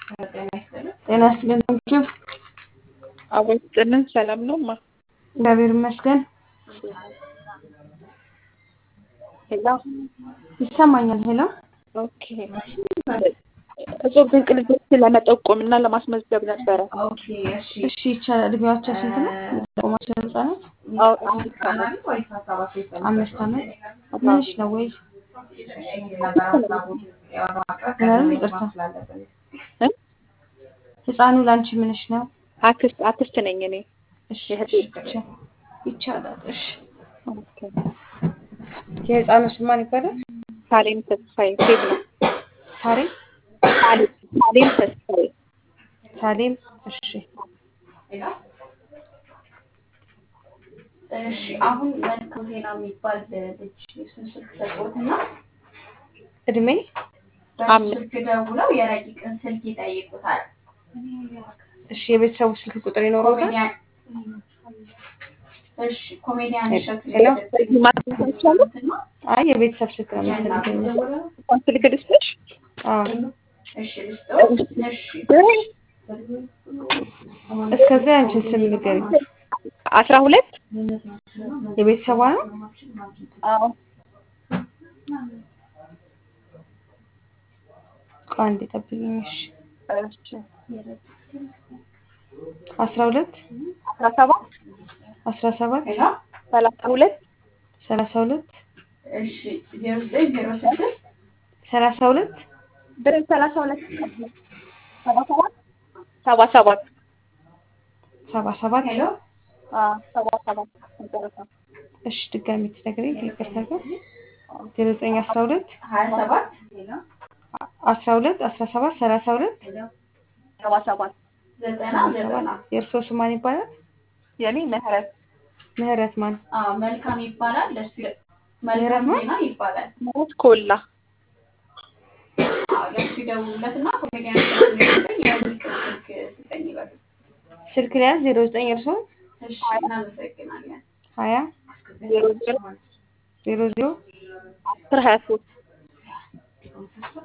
ጤና ይስጥልን ቴንኪው አቦ ይስጥልን። ሰላም ነው ማ እግዚአብሔር ይመስገን ሄሎ ይሰማኛል ሄሎ ኦኬ እጹብ ድንቅ ልጆች ለመጠቆም እና ለማስመዝገብ ነበረ። እሺ ይቻላል እድሜያቸው ስንት ነው የምትጠቁማቸው ህጻናት አዎ አምስት ዓመት አምስት ዓመት ምንሽ ነው ወይ ምናምን ይቅርታ እ? ህፃኑ ለአንቺ ምንሽ ነው አክስት አክስት ነኝ እኔ። እሺ የእህቴ እሺ፣ ይቻ- ይቻላል እሺ ኦኬ። የህፃኑ ስም ማን ይባላል ሳሌም ተስፋዬ ሴት ነው። ሳሬ ሳሌም ሳሌም ተስፋዬ ሳሌም እሺ እሺ አሁን መልካም ዜና የሚባል ልጅ የሱን ስልክ ሰጥቶትና እድሜ በሱ አምስት ስልክ ደውለው የረቂቅን ስልክ ይጠይቁታል። እሺ የቤተሰቡ ስልክ ቁጥር ይኖረውታል ኮሜዲያን እሺ ኮሜዲያን እሸቱ ሄሎ? በዚህ ማግኘት አይቻልም? እና አይ የቤተሰብ ስልክ ነው የሚፈልገኝ እንኳን ስልክ ልስጥሽ? አዎ እሺ ልስጠው እሺ እስከዛ ያንቺን ስም ንገሪኝ አስራ ሁለት የቤተሰቧ ነው አዎ ቆይ አንዴ ጠብቂኝ እሺ እሺ አስራ ሁለት አስራ ሰባት አስራ ሰባት ሄሎ ሰላሳ ሁለት ሰላሳ ሁለት እሺ ዜሮ ዘጠኝ ዜሮ ስድስት ሰላሳ ሁለት ብር ሰላሳ ሁለት ሰባ ሰባት ሰባ ሰባት ሰባ ሰባት ሄሎ አዎ ሰባ ሰባት መጨረሻ እሺ ድጋሚ ትነግሪኝ ከይቅርታ ጋር ዜሮ ዘጠኝ አስራ ሁለት ሀያ ሰባት አስራ ሁለት አስራ ሰባት ሰላሳ ሁለት ሰባ ሰባት ዘጠና ዘጠና የእርስዎ ስም ማን ይባላል የኔ ምህረት ምህረት ማን አዎ መልካም ይባላል። ለሱ መልካም ምህረት ዜና ይባላል። ምህረት ኮላ አዎ ለሱ ይደውሉለትና ኮሜዲያን እሸቱ ነው የሚለኝ የረቂቅን ስልክ ስጠኝ ይበሉ። ስልክ ሊያዝ ዜሮ ዘጠኝ እርስዎ እሺ እናመሰግናለን። ሀያ ዜሮ ዜሮ ዜሮ ዜሮ አስር ሀያ ሶስት